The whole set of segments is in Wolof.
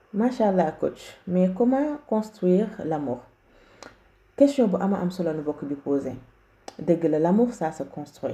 macha allah coach mais comment construire l'amour question bu ama am solo nu bokk bi posé dëgg la l'amour ça se construit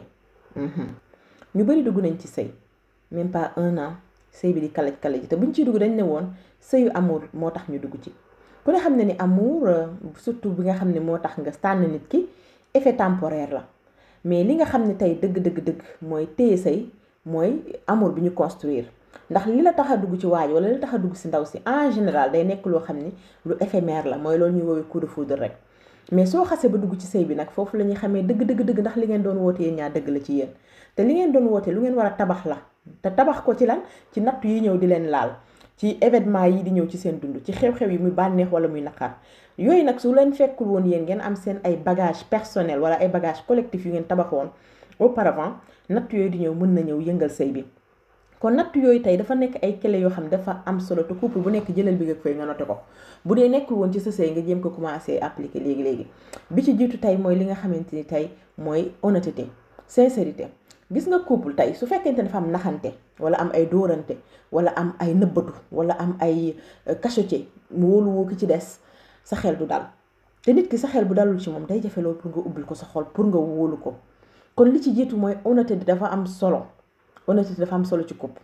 ñu bari dugg nañ ci sëy même pas un an sëy bi di kalaj kalaj te buñ ciy dugg dañ ne woon sëyu amour moo tax ñu dugg ci ku ne xam ne ni amour surtout bi nga xam ne moo tax nga tànn nit ki effet temporaire la mais li nga xam ne tey dëgg dëgg dëgg mooy téye sëy mooy amour bi ñu construire ndax li la tax a dugg ci waaj wala li la tax a dugg si ndaw si en général day nekk loo xam ni lu éphémère la mooy loolu ñuy woowee coup de foudre rek mais soo xasee ba dugg ci sëy bi nag foofu la ñuy xamee dëgg dëgg dëgg ndax li ngeen doon woote yéen ñaar dëgg la ci yéen te li ngeen doon woote lu ngeen war a tabax la te tabax ko ci lan ci nattu yi ñëw di leen laal ci événement yi di ñëw ci seen dund ci xew-xew yi muy bànneex wala muy naqar yooyu nag su leen fekkul woon yéen ngeen am seen ay bagage personnel wala ay bagage collectif yu ngeen tabaxoon auparavant nattu yooyu di ñëw mën na ñëw yëngal sëy bi kon natt yooyu tey dafa nekk ay clé yoo xam dafa am solo te couple bu nekk jëlal bi nga koy nga noté ko bu dee nekkul woon ci sa sëy nga jéem ko commencé appliquer léegi léegi bi ci jiitu tey mooy li nga xamante ni tey mooy honnêteté sincérité gis nga couple tey su fekkente dafa am naxante wala am ay dóorante wala am ay nëbbatu wala am ay cacheté mu wóolu woo ki ci des sa xel du dal te nit ki sa xel bu dalul ci moom day jafe loolu pour nga ubbil ko sa xol pour nga wóolu ko kon li ci jiitu mooy honnêteté dafa am solo honnêteté dafa am solo ci couple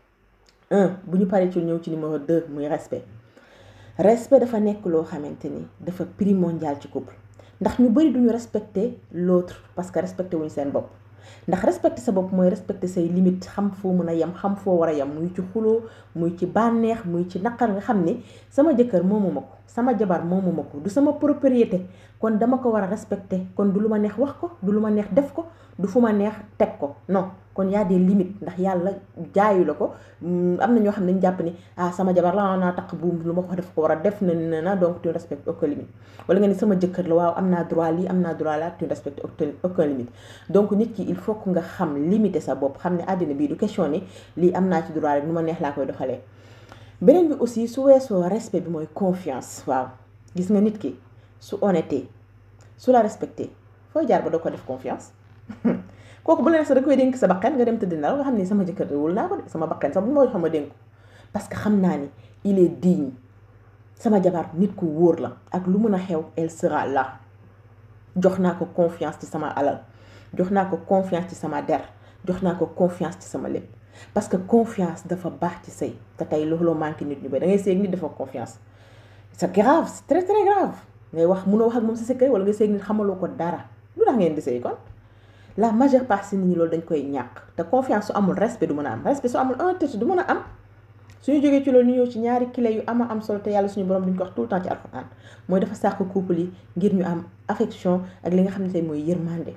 un bu ñu paree ci ñëw ci numéro deux muy respect respect dafa nekk loo xamante ni dafa primordial ci couple ndax ñu bari duñu respecter l'autre parce que respecté wuñu seen bopp ndax respecter sa bopp mooy respecter say limite xam foo mën a yem xam foo war a yem muy ci xuloo muy ci bànneex muy ci naqar nga xam ni sama jëkkër moomu ma ko sama jabar moomu ma ko du sama propriété kon dama ko war a respecter kon du lu ma neex wax ko du lu ma neex def ko du fu ma neex teg ko non kon y a des limites ndax yàlla jaayu la ko am na ñoo xam ne ñu jàpp ni ah sama jabar la naa taq buum lu ma ko def ko war a def na na na donc tu ne respectes aucune limite wala nga ni sama jëkkër la waaw am naa droit lii am naa droit la tu ne respectes aucune limite donc nit ki il faut que nga xam limiter sa bopp xam ne àddina bii du question ni lii am naa ci droit rek nu ma neex laa koy doxalee beneen bi aussi su weesoo respect bi mooy confiance waaw gis nga nit ki su honnêteté su la respecté fooy jaar ba doo ko def confiance kooku bu la neex sax da koy dénk sa bakkan nga dem tëdd nelaw nga xam ni sama jëkkër wul naa ko de sama bakkan sax bu ma xam ma dénk parce que xam naa ni il est digne sama jabar nit ku wóor la ak lu mën a xew elle sera là jox naa ko confiance ci sama alal jox naa ko confiance ci sama der jox naa ko confiance ci sama lépp parce que confiance dafa baax ci sëy te tey looloo manqué nit ñu ba da ngay seeg nit dafa confiance c'est grave c'est très très grave ngay wax mënoo wax ak moom sa secret wala nga seeg nit xamaloo ko dara lu tax ngeen di sëy kon la majeure partie nit ñi loolu dañ koy ñàkk te confiance su amul respect du mën a am respect su amul honnêteté du mën a am suñu jógee ci loolu ñu ñëw ci ñaari clé yu ama am solo te yàlla suñu borom duñ ko wax tout le temps ci alxuraan mooy dafa sàkk couple yi ngir ñu am affection ak li nga xam ne tey mooy yërmande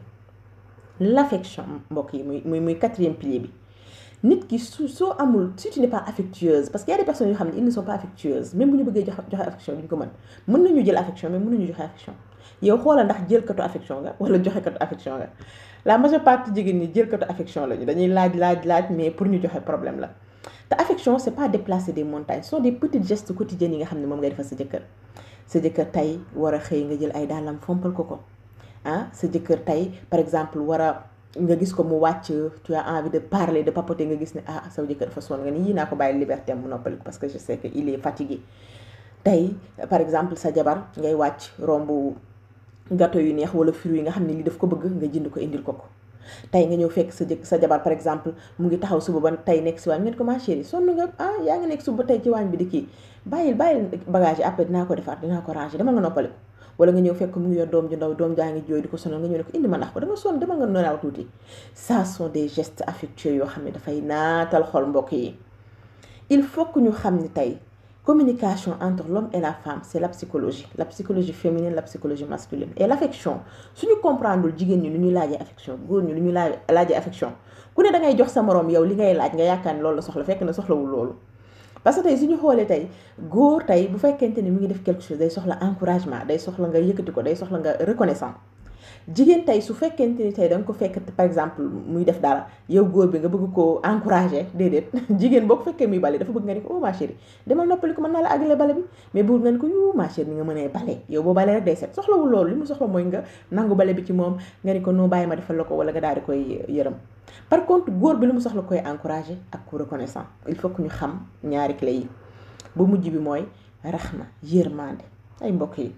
l'affection mbokk yi muy muy muy quatrième pilier bi nit ki su soo amul si tu n'es pas affectueuse parce que y a des personnes yoo xam ne ils ne sont pas affectueuses même bu ñu bëggee joxe joxe affection duñ ko mën mën nañu jël affection mais mënuñu joxe affection yow xoolal ndax jël katu affection nga wala joxe katu affection nga la majeure partie jigéen ñi jël katu affection lañu dañuy laaj laaj laaj mais pour ñu joxe problème la te affection c'est pas déplacer des montagnes ce sont des petits gestes quotidiens yi nga xam ne moom ngay defal sa jëkkër sa jëkkër tey war a xëy nga jël ay dàllam fompal ko ko ah sa jëkkër tey par exemple war a nga gis ko mu wàcc tu as envie de parler de papoter nga gis ne ah sa jëkkër dafa sonn nga ni yii naa ko bàyyi liberté mu noppali ko parce que je sais que il est fatigué tey par exemple sa jabar ngay wàcc romb gâteau yu neex wala fruits yi nga xam ne lii daf ko bëgg nga jënd ko indil ko ko tey nga ñëw fekk sa jëkk sa jabar par exemple mu ngi taxaw suba ba tey nekk si waañ ngeen ko ma chérie sonn nga ah yaa ngi nekk suba tey ci waañ bi di kii bàyyil bàyyil bagage yi après dinaa ko defar dinaa ko ranger dama nga noppali ko wala nga ñëw fekk mu ngi yor doom ju ndaw doom jaa ngi jooy di ko sonal nga ñëw ne ko indi ma ndax ko danga sonn dama nga nonaaw tuuti ça sont des gestes affectueux yoo xam ne dafay naatal xol mbokk yi il faut que ñu xam ni tey communication entre l'homme et la femme c'est la psychologie la psychologie féminine la psychologie masculine et l'affection suñu comprendre jigéen ñi lu ñuy laajee affection góor ñi lu ñuy laaj laajee affection ku ne da ngay jox sa moroom yow li ngay laaj nga yaakaar ni loolu la soxla fekk na soxlawul loolu parce que tey suñu xoolee tey góor tey bu fekkente ni mu ngi def quelque chose day soxla encouragement day soxla nga yëkkati ko day soxla nga reconnaissant jigéen tey su fekkente ni tey da nga ko fekk par exemple muy def dara yow góor bi nga bëgg ko encourager déedéet jigéen boo ko fekkee muy bale dafa bëgg nga ni ko oh ma chérie demal noppali ko mën naa la àggale bale bi mais bëgg nga ni ko yu ma chérie ni nga mënee bale yow boo bale rek day set soxlawul loolu li mu soxla mooy nga nangu bale bi ci moom nga ni ko noo bàyyi ma defal la ko wala nga daal di koy yërëm par contre góor bi li mu soxla koy encourager ak ku reconnaissant il faut que ñu xam ñaari clé yi bu mujj bi mooy raxma yërmande ay mbokk yi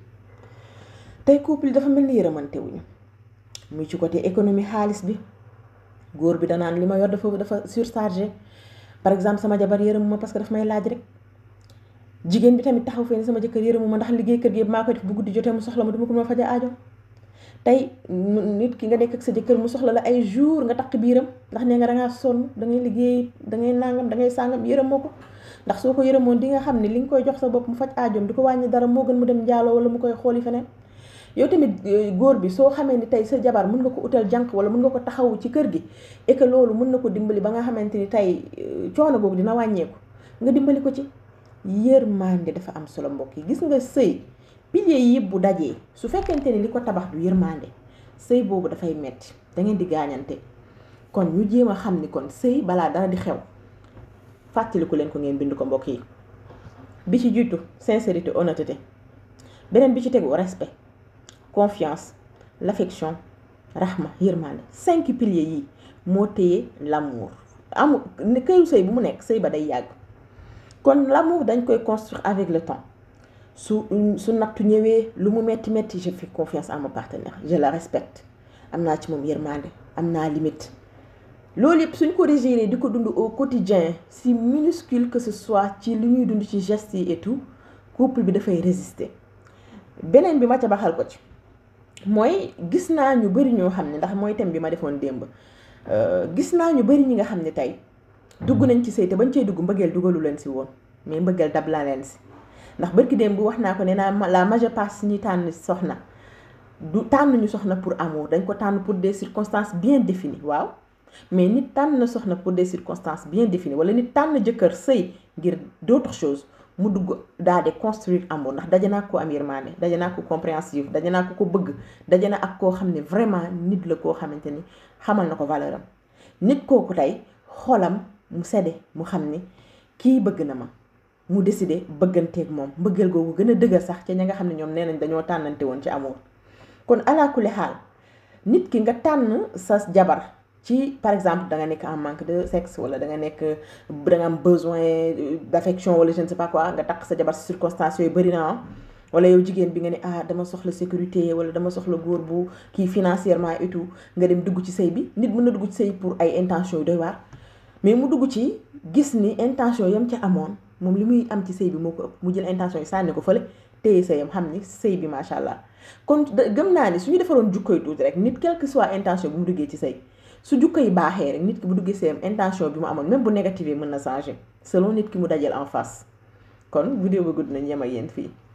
tey couple yi dafa mel ni yërëmante wuñu muy ci côté économie xaalis bi góor bi danaan li ma yor dafa dafa surchargé par exemple sama jabar yërëmu ma parce que daf may laaj rek jigéen bi tamit taxaw fee ni sama jëkkër yërëmu ma ndax liggéey kër gi yëpp maa koy def bu guddi jotee mu soxla ma duma ko ma faja aajo tey nit ki nga nekk ak sa jëkkër mu soxla la ay jour nga takk biiram ndax nee nga dangaa sonn dangay liggéey dangay nangam dangay sàngam yërëmoo ko ndax soo ko yërëmoon di nga xam ne li nga koy jox sa bopp mu faj aajoom di ko wàññi dara moo gën mu dem njaaloo wala mu koy xooli feneen yow tamit góor bi soo xamee ni tey sa jabar mën nga ko utal jànq wala mën nga ko taxawu ci kër gi et que loolu mën na ko dimbali ba nga xamante ni tey coono boobu dina wàññeeku nga dimbali ko ci yërmande dafa am solo mbokk yi gis nga sëy piliers yi bu dajee su fekkente ni li ko tabax du yërmande sëy boobu dafay metti da ngeen di gaañante kon ñu jéem a xam ni kon sëy balaa dara di xew fàttaliku leen ko ngeen bind ko mbokk yi bi ci jiitu sincérité honnêteté beneen bi ci tegu respect confiance l'affection rahma yërmande cinq piliers yi moo téye l'amour amul këru sëy bu mu nekk sëy ba day yàgg kon l'amour dañ koy construire avec le temps su su nattu ñëwee lu mu metti metti je fais confiance à mon partenaire je la respecte am naa ci moom yërmande am naa limite loolu yëpp suñ ko régiré di ko dund au quotidien si minuscule que ce soit ci li ñuy dund ci gestes yi et tout couple bi dafay résister beneen bi ma ca baxal ko ci mooy gis naa ñu bari ñoo xam ne ndax mooy thème bi ma defoon démb gis naa ñu bari ñi nga xam ne tey dugg nañ ci sëy te bañ cee dugg mbëggeel dugalu leen si woon mais mbëggeel dab la leen si ndax barki démb wax naa ko ne naa la majeure partie ñi tànn soxna du tànn ñu soxna pour amour dañ ko tànn pour des circonstances bien définies waaw mais nit tànn na soxna pour des circonstances bien définies wala nit tànn jëkkër sëy ngir d'autres choses mu dugg daal di construire amour ndax daje naa ko am yërmande daje naa ko compréhensive daje naa ko ko bëgg daje na ak koo xam ne vraiment nit la koo xamante ni xamal na ko valeur am nit kooku tey xolam mu sedde mu xam ni kii bëgg na ma mu décidé bëgganteeg moom mbëggeel googu gën a dëgër sax ca ña nga xam ne ñoom nee nañ dañoo tànnante woon ci amour kon alaakuli xaal nit ki nga tànn sa jabar ci par exemple da nga nekk en manque de sexe wala da nga nekk da nga am besoin d'affection wala je ne sais pas quoi nga takk sa jabar si circonstances yooyu bëri na wala yow jigéen bi nga ne ah dama soxla sécurité wala dama soxla góor bu kii financièrement et tout nga dem dugg ci sëy bi nit mën na dugg ci sëy pour ay intentions yu doy waar mais mu dugg ci gis ni intention yam ca amoon moom li muy am ci sëy bi moo ko ëpp mu jël intention yi sànni ko fële téye sëyam xam ni sëy bi macha allah kon gëm naa ni suñu defaroon jukkoy tuuti rek nit quelle que soit intention bu mu duggee ci sëy su jukko yi baaxee rek nit ki bu duggee sëyam intention bi mu amoon même bu négative mën na changer selon nit ki mu dajal en face kon vidéo bi gudd nañ yem ak yéen fii